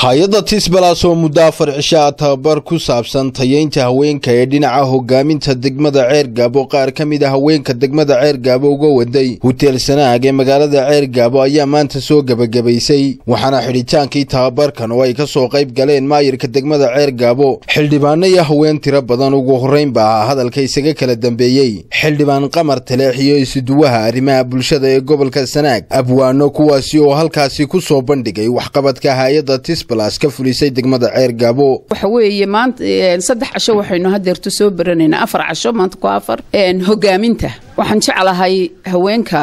hay-adda tisbalas oo muddo afar cishaa tababar ku saabsan tayeynta haweenka ee dhinaca hogaaminta degmada ceergaabo qaar ka mid a haweenka degmada ceergaabo uga waday huteel sanaag ee magaalada ceergaabo ayaa maanta soo gebagabaysay waxaana xidhitaankii tababarkan oo ay ka soo qayb galeen maayirka degmada ceergaabo xildhibaano iyo haween tiro badan ugu horrayn ba ah hadalka isaga kala dambeeyey xildhibaan qamar taleex iyo isuduwaha arrimaha bulshada ee gobolka sanaag abwaano kuwaasi oo halkaasi ku soo bandhigay waxqabadka hay-adda tisbalas ka fulisay degmada ceergaabo waxa weeye maanta saddex casho waxaynu hadeerto soo baranaynaa afar casho maanta ku afar hogaaminta waxaan jeclahay haweenka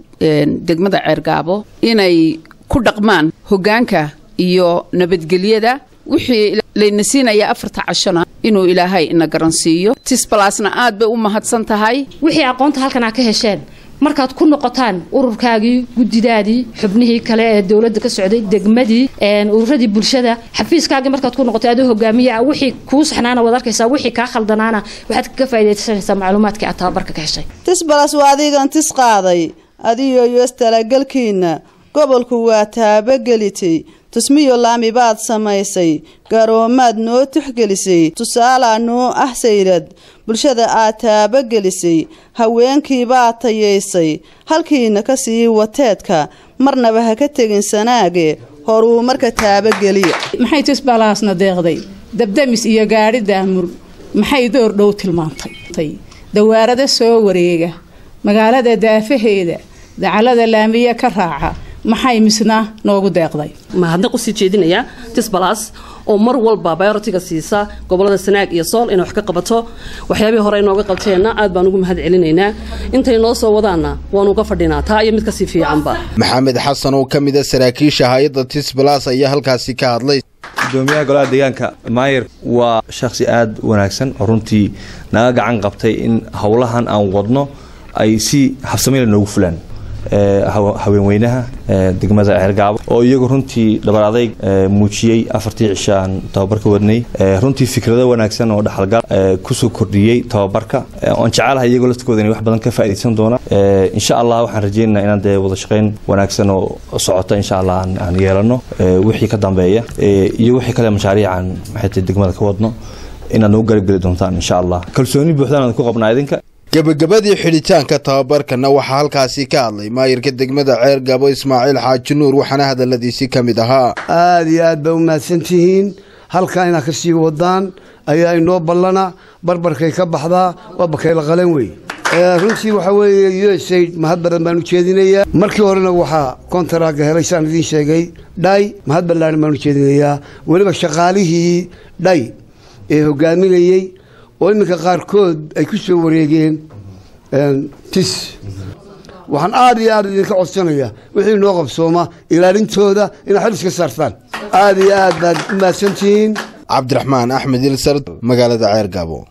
degmada ceergaabo inay ku dhaqmaan hogaanka iyo nabadgelyada wixii layna siinaya afarta cashona inuu ilaahay ina garansiiyo tisbalasna aad bay u mahadsan tahay wixii aqoonta halkan aa ka hesheen markaad ku noqotaan ururkaagii guddidaadii xubnihii kale ee dowladda ka socday degmadii ururadii bulshada xafiiskaagii markaad ku noqotay adoo hogaamiya wixii kuu saxnaana waad arkaysaa wixii kaa khaldanaana waxaad kaga faa'idaysanaysaa macluumaadkii aad tababarka ka heshay tisbalas waa adigan tis qaaday adiyo yoos talagelkiinna gobolku waa taabagelitay tusmiyo laami baad samaysay garoomaad noo tuxgelisay tusaalaa noo ah sayrad bulshada aad taabagelisay haweenkiibaad tayaysay halkiina ka sii wateedka marnaba ha ka tegin sanaage horuu marka taabageliya maxay tisbalaasna deeqday dabdamis iyo gaadhi daamur maxay door dhow tilmaantay dawaarada soo wareega magaalada daafaheeda dacalada laamiya ka raaca maxay misna noogu deeqday mahadnaq usii jeedinayaa tisbalas oo mar walba bayoritiga siisa gobolada sanaag iyo sool inay wax ka qabato waxyaabihii hore inooga qabteenna aad baan ugu mahad celinaynaa intay noo soo wadaanna waanu uga fadhinaa taa iyo mid kasii fiicanba maxamed xasan oo ka mid a saraakiisha hay-adda tisbalas ayaa halkaasi ka hadlay gudoomiyaha golaha deegaanka maayer waa shakhsi aada wanaagsan oo runtii naga gacan qabtay in howlahan aan wadno ay si habsameyla noogu fulaan haweenweynaha degmada ceergaabo oo iyagu runtii dhabar adayg muujiyey afartii cisho aan tababar ka wadnay runtii fikrado wanaagsan oo dhaxalgal kusoo kordhiyey tababarka oan jecelahay iyagoo laftkooda inay wax badan ka faaidaysan doonaan insha allah waxaan rajeynaynaa inaan dee wada shaqayn wanaagsan oo socota insha allah aan yeelano wixii ka dambeeya iyo wixii kale mashaariican maxay degmada ka wadno inaad nagu garabgeli doontaan insha allah kalsooni buuxdaan aan ku qabnaa idinka gebagabadii xidhitaanka tababarkana waxaa halkaasi ka hadlay maayirka degmada ceergabo ismaaciil xaaji nuur waxaana hadaladiisii ka mid ahaa aada iyo aad baa u mahadsan tihiin halkaa inaad ka sii wadaan ayaa inoo ballana barbarkay ka baxdaa waa bakayla qalan wey runtii waxaa weeye u s aid mahad badan baan u jeedinayaa markii horena waxaa kontaraaga helay saan idiin sheegay dhay mahad ballaaran baan u jeedinayaa weliba shaqaalihii dhay ee hogaaminayey oo iminka qaarkood ay ku soo wareegeen tis waxaan aada iyo aad idinka codsanayaa wixii noo qabsooma ilaalintooda inaad xil iska saartaan aada iyo aad baad u mahadsantihiin cabdiraxmaan axmed ilsard magaalada ceergaabo